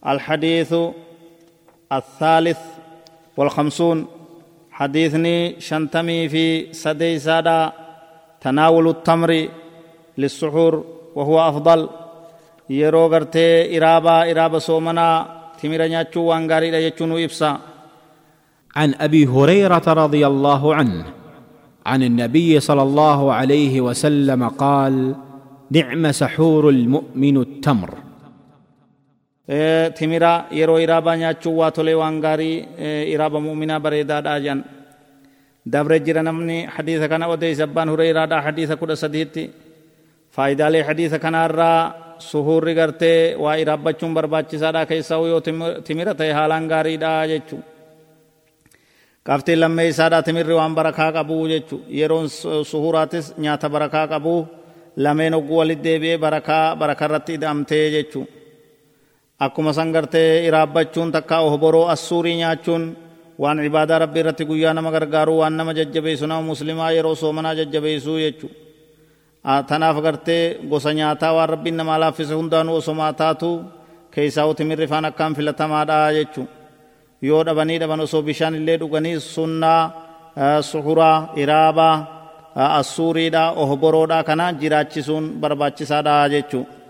الحديث الثالث والخمسون حديثني شنتمي في سدي سادا تناول التمر للسحور وهو أفضل يرو غرتي إرابا إرابا سومنا تمر نياتشو وانغاري يجونو إبسا عن ابي هريره رضي الله عنه عن النبي صلى الله عليه وسلم قال نعم سحور المؤمن التمر timira yeroo iraabaa nyaachuu waa tolee waan gaarii iraaba mu'minaa bareedaadha jan dabre jira namni hadiisa kana odeeyse abbaan hureyraadha hadiisa kudha sadiitti faayidaalee hadiisa kanaarraa suhuurri gartee waa iraabbachuun barbaachisaadha keessaa yoo timira ta'e haalaan gaariidha jechuu qabxiin lammee isaadha timirri waan barakaa qabuu jechu yeroon suhuuraatis nyaata barakaa qabuu lameen ogguu walit deebi'ee barakaa barakarratti ida'amtee jechuu akkuma san gartee iraabbachuun takka ohboroo assuurii nyaachuun waan ibaadaa rabbii irratti guyyaa nama gargaaruu waan nama jajjabeessu nama muslimaa yeroo soomanaa jajjabeessuu jechu tanaaf gartee gosa nyaataa waan rabbiin namaa laaffise hundaanuu osomaa taatu keessaa timirri faan akkaan filatamaadha jechuu yoo dhabanii dhaban osoo bishaan illee dhuganii sunnaa suhuraa iraabaa assuuriidha ohboroodha kana jiraachisuun barbaachisaadha jechuu